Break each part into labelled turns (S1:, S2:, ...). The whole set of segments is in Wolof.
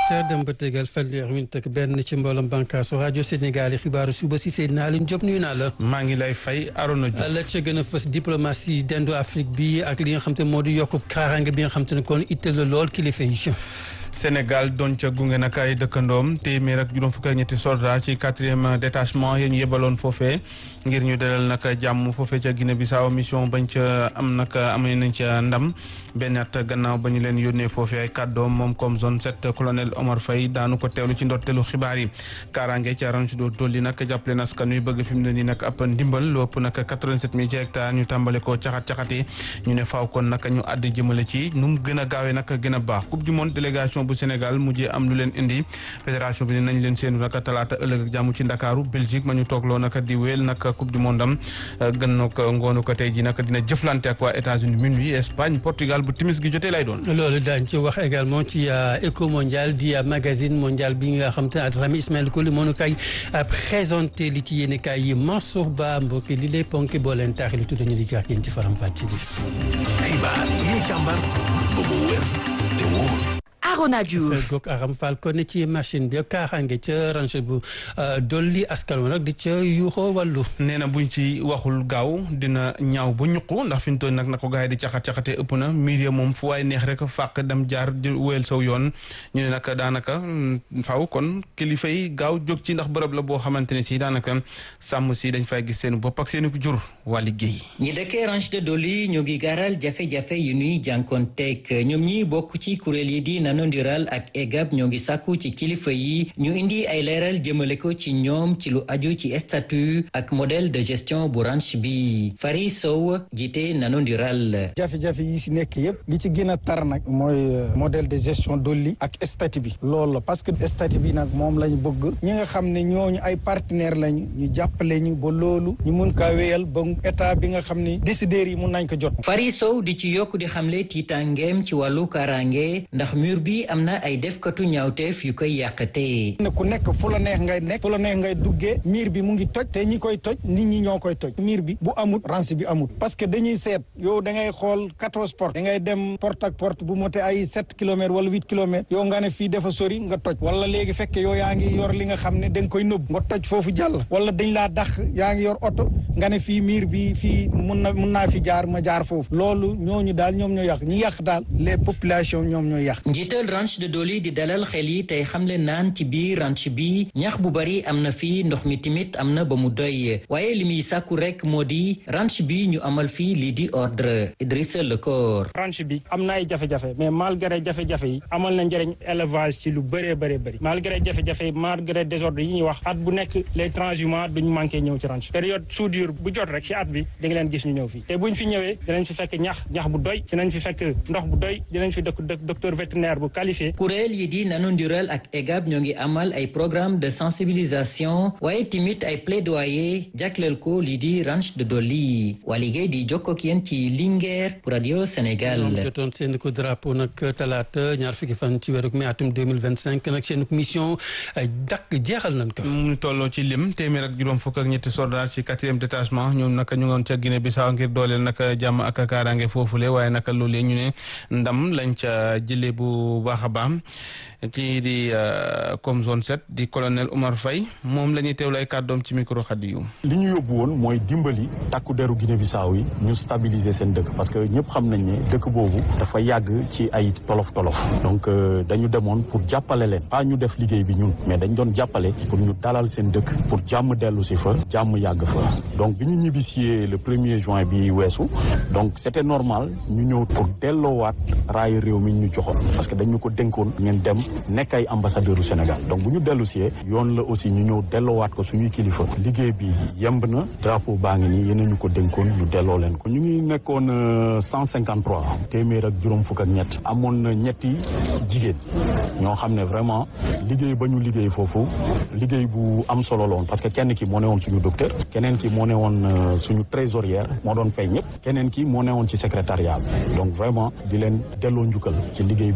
S1: heures dem ba tegal fanweer minute ak benn ci mbooloom bànqaasu rajo Sénégal yi xibaaru suba si Seydina Alioune Diop nuyu naa la.
S2: maa ngi lay fay Arona Diouf.
S1: la ca gën a fës diplomatie dendu Afrique bi ak li nga xam te moo di yokku kaaraange bi nga xam te ne kon itteel la lool kilifa yi.
S2: Sénégal doon ca gunge nag ay dëkkandoom téeméer ak juróom fukk ak ñetti soldats ci quatrième détachement yi ñu yebaloon foofee ngir ñu dalal nag jàmm foofee ca Guinée Bissau mission bañ ca am nag amee nañ ca ndam benn at gannaaw ba ñu leen yónnee foofee ay kàddoom moom comme zone sept colonel Omar Faye daanu ko teewlu ci ndorteelu xibaar yi kaaraange ca ranch do dolli nag jàppale askan wi bëgg fi mu ne nii nag ab ndimbal lu ëpp nag 87 mille ci hectares ñu tàmbale ko caxat caxati ñu ne faaw kon nag ñu àdd jëmale ci nu mu gën a gaawee nag gën a baax coupe du monde délégation bu Sénégal mujjee am lu leen indi fédération bi ne nañ leen seenu nag talaata ëllëg ak jàmm ci Ndakaaru Belgique ma ñu toogloo nag di wéel nag coupe du monde am gën na ko ngoonu ko tey ji nag dina jëflante ak waa États-Unis minuit Espagne Portugal bu timis gi jotee lay doon.
S1: loolu daañu ci wax également ci éco mondial di magazine mondial bi nga xam te ne Adrame Ismaël Koli moo ñu koy présenté li ci yéen kaay yi Mansour Ba mbokk li lay ponk boo leen taaxee lu tudd ñu di jaax yéen ci faram fàcce bi.
S3: xibaar yi jàmbar ba mu wér te wóor.
S4: Arona Diouf
S1: goog Aram Fall kon ci machine bi kaaraange ca range bu dolli askan wi nag di ca yuuxoo wàllu.
S2: nee na buñ ci waxul gaaw dina ñaaw ba ñuqu ndax fi ñu toll nag na ko gars yi di caxat caxatee ëpp na miir ya moom fu waay neex rek fàq dem jaar di wéyal saw yoon ñu ne nag daanaka faaw kon kilifa yi gaaw jóg ci ndax bërëb la boo xamante ne si daanaka sàmm si dañ fay gis seen bopp ak seen jur waa liggéey.
S5: ñi dëkkee range de Doli ñu ngi garal jafe-jafe yu ñuy jànkoonteeg ñoom ñi bokk ci kuréel yi di nano ndiral ak EGAP ñoo ngi sàkku ci kilifa yi ñu indi ay leeral jëmale ko ci ñoom ci lu aju ci statut ak modèle de gestion bu ranch bi Fari Sow jiite nano ndiral
S6: jafe-jafe yi si nekk yëpp li ci gën a tar nag mooy modèle de gestion dolli ak statut bi loolu la parce que statut bi nag moom lañu bëgg ñi nga xam ne ñooñu ay partenaire lañu ñu jàppale ñu ba loolu ñu mun kaa wéyal ba état bi nga xam ne décideurs yi mun nañ ko jot
S5: Fari Sow di ci yokk di xamle tiitangeem ci wàllu kaaraange ndax mur bi am na ay defkatu ñaawteef yu koy yàqatee.
S6: ne ku nekk fu la neex ngay nekk fu la neex ngay duggee miir bi mu ngi toj te ñi koy toj nit ñi ñoo koy toj miir bi bu amut ranch bi amut parce que dañuy seet yow da ngay xool quatorze porte da ngay dem porte ak porte bu mote ay sept kilomètres wala huit kilomètres yow nga ne fii dafa sori nga toj wala léegi fekk yow yaa ngi yor li nga xam ne da nga koy nëbb nga toj foofu jàll wala dañ laa dax yaa ngi yor oto nga ne fii miir bi fii mun na mun naa fi jaar ma jaar foofu loolu ñooñu daal ñoom ñoo yàq ñi yàq daal les populations ñoom ñoo yàq
S5: njiital ranch de Doli di dalal xel yi tey xamle naan ci biir ranch bi ñax bu bari am na fii ndox mi timit am na ba mu doy waaye li muy sàkku rek moo di ranch bi ñu amal fii lii di ordre Idrissa Lekor
S7: ranch bi am na ay jafe-jafe mais malgré jafe-jafe yi amal na njëriñ élevage ci lu bëree bëree bëri malgré jafe-jafe yi malgré désordre yi ñuy wax at bu nekk les transhumants duñ manqué ñëw ci ranch période soudure bu jot rek ci at bi di nga leen gis ñu ñëw fii te buñ fi ñëwee dinañ fi fekk ñax ñax bu doy dinañ fi fekk ndox bu doy dinañ fi dëkk docteur vétérinaire bu qualifié
S5: kuréel yi di nanu ndiral ak EGAP ñoo ngi amal ay programme de sensibilisation waaye timit ay plaidoyer jagleel ko lii di ranch de Doli waa liggéey di jokkoo ak yéen ci Linguère pour radio Sénégal.
S1: jotoon seen ko drapeau nag talaata ñaar fukki fan ci weeru mai atum 2025 nag seen mission dakk jeexal nañ ko.
S2: mu tolloo ci lim téeméer ak juróom fukk ak ñetti soldats ci quatrième détachement ñoom nag ñu ngoon ca Guinée Bissau ngir dooleel nag jàmm ak kaaraange foofule waaye nag loolee ñu ne ndam lañ ca jëlee bu baax a baax kii di comme zone 7 di colonel Omar Faye moom la ñuy teewlu ay kàddoom ci micro xaddi yu
S8: li ñu yóbbu woon mooy dimbali takku deru Guinée Bissau yi ñu stabiliser seen dëkk parce que ñëpp xam nañ ne dëkk boobu dafa yàgg ci ay tolof tolof donc dañu demoon pour jàppale leen pas ñu def liggéey bi ñun mais dañ doon jàppale pour ñu dalal seen dëkk pour jàmm dellu si fa jàmm yàgg fa donc bi ñu ñibbisee le premier juin bi weesu donc c'était normal ñu ñëw pour delloowaat raay réew mi ñu joxoon parce que dañu ko dénkoon ngeen dem nekk ay ambassadeur u Sénégal donc bu ñu dellu si yoon la aussi ñu ñëw delloowaat ko suñuy kilifa liggéey bi yemb na drapeau baa ngi nii yéen ñu ko dénkoon ñu delloo leen ko ñu ngi nekkoon cent cinquante trois téeméer ak juróom fukk ak ñett amoon na ñetti jigéen ñoo xam ne vraiment liggéey ba ñu liggéey foofu liggéey bu am solo la woon parce que kenn ki moo ne woon suñu docteur keneen ki moo ne woon suñu trésorière moo doon fay ñëpp keneen ki moo ne woon ci secrétariat bi donc vraiment di leen delloo njukkal ci liggéey bi ñu def foofu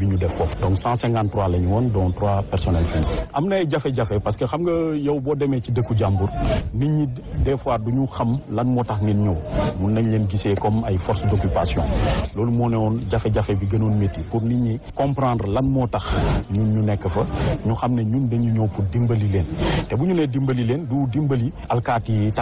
S8: foofu donc 153 la ñu woon dont trois personnels fi am na ay jafe-jafe parce que xam nga yow boo demee ci dëkku jàmbur nit ñi des fois du ñu xam lan moo tax ngeen ñëw mun nañ leen gisee comme ay force d'occupation loolu moo ne woon jafe-jafe bi gënoon métti pour nit ñi comprendre lan moo tax ñun ñu nekk fa ñu xam ne ñun dañu ñëw pour dimbali leen te bu ñu nee dimbali leen du dimbali alkaati yi